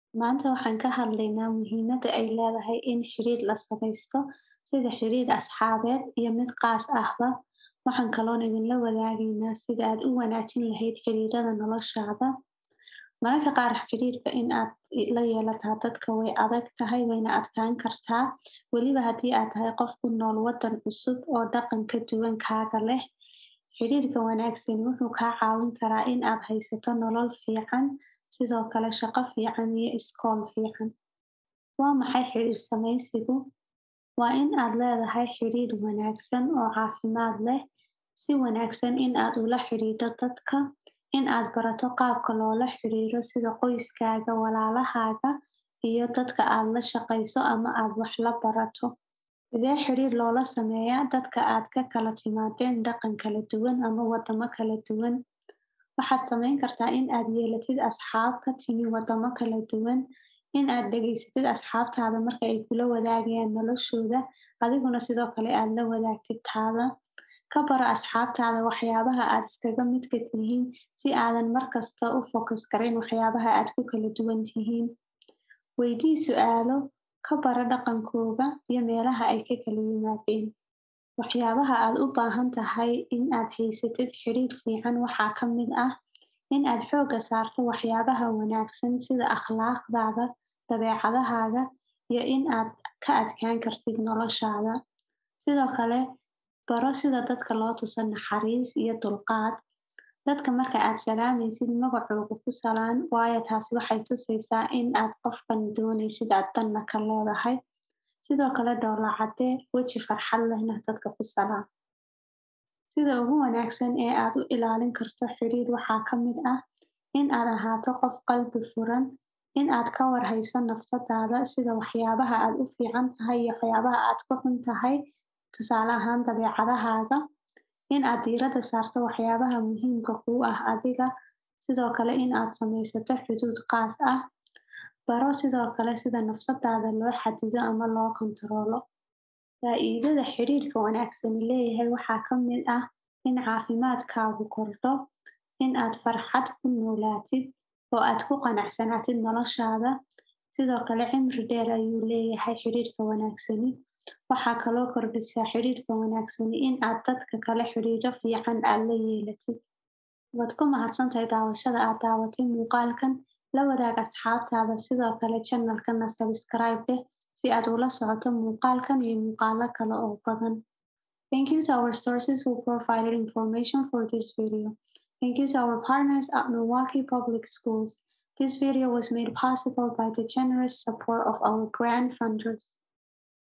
Maanta waxaan ka hadlaynaa muhiimadda ay leedahay in xiriir la samaysto, sida xiriir asxaabeed iyo mid qaas ahba. Waxaan kaloon idinla wadaagaynaa sida aad u wanaajin lahayd xiriirada noloshaada. Mararka qaar xiriirka in aad la yeelataa dadka way adag tahay wayna adkaan kartaa. Weliba haddii aad tahay qof ku nool waddan cusub oo dhaqan ka duwan kaaga leh. Xiriirka wanaagsan wuxuu kaa caawin karaa in aad haysato nolol fiican, sidoo kale shaqo fiican iyo iskool fiican. Waa maxay xiriir samaysigu? Waa in aad leedahay xiriir wanaagsan oo caafimaad leh, si wanaagsan in aad ula xiriirto dadka, in aad barato qaabka loola xiriiro sida qoyskaaga, walaalahaaga iyo dadka aad la shaqayso ama aad wax la barato. Sidee xiriir loola sameeyaa dadka aad ka kala timaadeen dhaqan kala duwan ama waddamo kala duwan? Waxaad samayn kartaa in aad yeelatid asxaab ka timi waddamo kala duwan, in aad dhageysatid asxaabtaada marka ay kula wadaagayaan noloshooda, adiguna sidoo kale aad la wadaagtid taada. Ka baro asxaabtaada waxyaabaha aad iskaga midka tihiin si aadan markasta u focus gareyn waxyaabaha aad ku kala duwan tihiin. Weydii su'aalo, ka baro dhaqankooda iyo meelaha ay ka kala yimaadeen. Waxyaabaha aad u baahan tahay in aad haysatid xiriir fiican waxaa ka mid ah in aad xoogga saarto waxyaabaha wanaagsan sida akhlaaqdaada, dabeecadahaaga iyo in aad ka adkaan kartid noloshaada. Sidoo kale, baro sida dadka loo tuso naxariis iyo dulqaad. Dadka marka aad salaamaysid magacooda ku salaan, waayo taasi waxay tusaysaa in aad qofkan doonaysid aad danna ka leedahay. Sidoo kale dhoolla caddee, weji farxad lehna dadka ku salaan. Sida ugu wanaagsan ee aad u ilaalin karto xiriir waxaa ka mid ah in aad ahaato qof qalbi furan, in aad ka war hayso nafsadaada sida waxyaabaha aad u fiican tahay iyo waxyaabaha aad ku xun tahay, tusaale ahaan dabeecadahaaga. In aad diiradda saarto waxyaabaha muhiimka kuu ah adiga, sidoo kale in aad samaysato xuduud qaas ah. Baro sidoo kale sida nafsadaada loo xadido ama loo kantaroolo. Faa'iidada xiriirka wanaagsani leeyahay waxaa ka mid ah in caafimaadkaagu kordho, in aad farxad ku noolaatid oo aad ku qanacsanaatid noloshaada. Sidoo kale cimri dheer ayuu leeyahay xiriirka wanaagsani. Waxaa kaloo kordhisaa xiriirka wanaagsani in aad dadka kale xiriiro fiican aad la yeelatid. Waad ku mahadsantahay daawashada aad daawatay muuqaalkan. La wadaag asxaabtaada sidoo kale channel-kana subscribe dheh si aad ula socoto muuqaalkan iyo muuqaalo kale oo badan. Thank you to our sources who provided information for this video. Thank you to our partners at Milwaukee Public Schools. This video was made possible by the generous support of our grant funders.